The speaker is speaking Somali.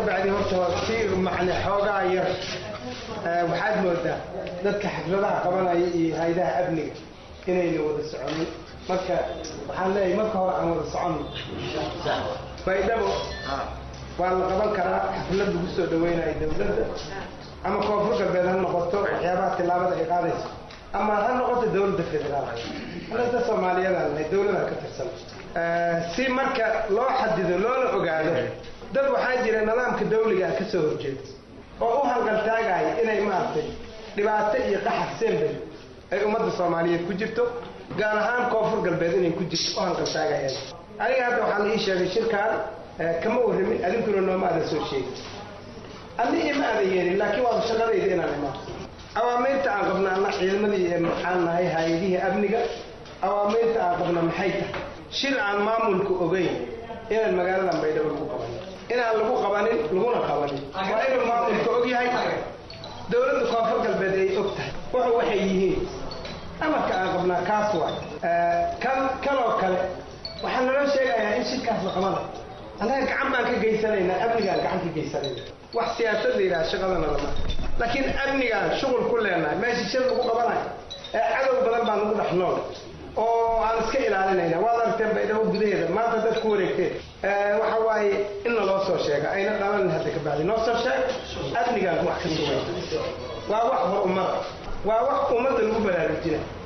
bacdi horta si macne xoogaa yar waxaad moodaa dadka xafladaha qabanaya iyo hay-adaha amniga inayna wada soconin marka waxaan leeyahay marka hore aan wada soconno baydhabo waa la qaban karaa xaflad lagu soo dhaweynayo dawladda ama koonfur galbeed ha noqoto waxyaabaha tillaabada ay qaadayso ama ha noqoto dawladda federaalka anada soomaaliyadaan nahay dawladaan ka tirsan si marka loo xadido loona ogaado dad waxaa jira nidaamka dawliga ah ka soo horjeeda oo u hanqaltaagaya inay maaragtay dhibaato iyo qaxar sembel ay ummadda soomaaliyeed ku jirto gaar ahaan koonfur galbeed inay ku jirto u hanqaltaagayaan aniga hadda waxaa la ii sheegay shirkaan kama warramin adinkuna nooma aadan soo sheegin adna ima aadan yeelin laakiin waaba shaqadayda inaan imaado awaamiirta aan qabna anna ciidamadii maxaan nahay hay-adihii amniga awaamiirta aan qabna maxay tahay shir aan maamulku ogeyn inaan magaaladan baydhabo lagu qabanin inaan lagu qabanin laguna qabanin waa inuu maamulka og yahay dawladda koonfur galbeed ay og tahay wuxu waxay yihiin amarka aan qabnaa kaas waay kan kaloo kale waxaa naloo sheegayaa in shirkaas la qabanayo annaga gacan baan ka geysanaynaa amnigaan gacan ka geysanayna wax siyaasad la yidhaha shaqadana lama laakiin amnigaan shuqul ku leenahay meesha shir lagu qabanayo ee cadow badan baan lagu dhex nool oo aan iska ilaalinayna waad aragteen baydhabo gudaheeda maanta dad ku wareegteen waxa waaye in naloo soo sheega ayna dhalan hadda ka bacdi noo soo sheeg amnigaan wax ka sugay waa wax hor ummada waa wax ummadda lagu baraarujina